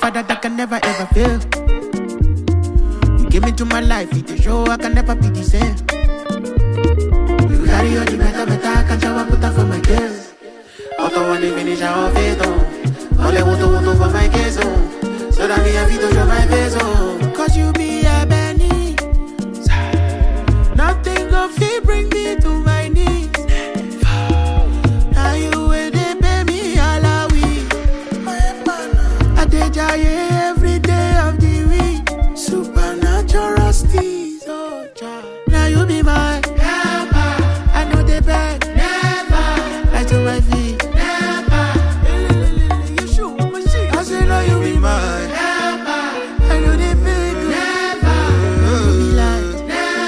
father that can never ever fail. You came into my life, it a show I can never be the same. You carry all the better, better, I can shower put up for my girls. Auto one day finish our fate, oh. All I want to want to for my case, oh. So that me have to show my face, oh. Cause you be a Benny. Nothing gon' fit bring me to my knees. Now you where they pay me alawi. I dey jaye every day of the week. Supernatural steez, oh child. Now you be my helper. I know they beg, never. Right to my feet, never. You shoot my shit. I say now you be my helper. I know they beg, never. You be like,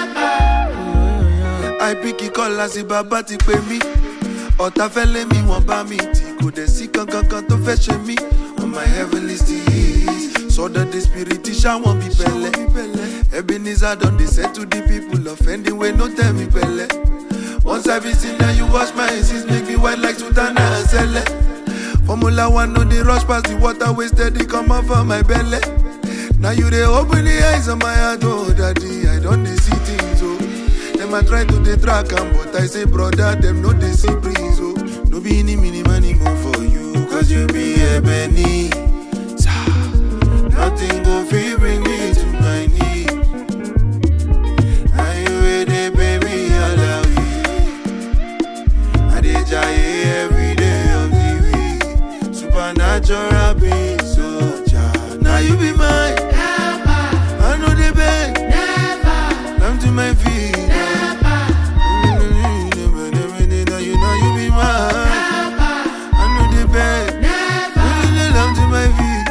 never. I pick it call as bàbá ti pè mí. Ọ̀tá fẹ́ lé mi wọ́n bá mi tì kò dẹ̀ sí kankan kan tó fẹ́ ṣe mí. On my heavenly steez, sọ́dọ̀ the spirit ṣáwọn bí pẹ̀lẹ́. Ebenezer don dey settle the people offending wey no tell me pẹ̀lẹ́. Once I be seen now you wash my sins make me white like Sultana and Sele. Formula one no dey rush pass the water wey steady come out for my belle. Now you dey open the eyes of my heart, oh daddy, I don dey see things, oh. Them I try to dey track am, but I say brother, them no dey see breeze, oh. No be any mini money go for you, cause you be ebony. Nothing go fit bring me to my knees. Now you wey dey pay me alawi. I dey jaye every day of the week. Supernatural being soldier. Now you be mine. I know they beg. Come to my feet. Now you know you be mine. I know they beg. Come to my feet.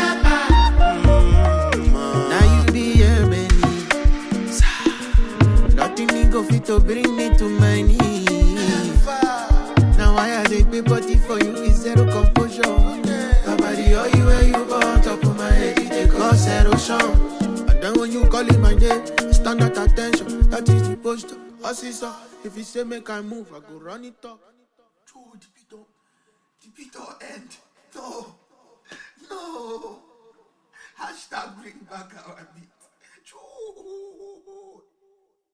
Mm, Now you be here, Benny. Nothing me go fit to bring me to my knees. Now I had a big body for you is zero composure. Nobody all you where you go on top of my head, it take cause erosion. And then when you call in my name, stand at attention. That is the posture. Assisa, if you say make I move, I go run it up. True, the beat don't, the beat don't end. No, no. Hashtag bring back our beat. True.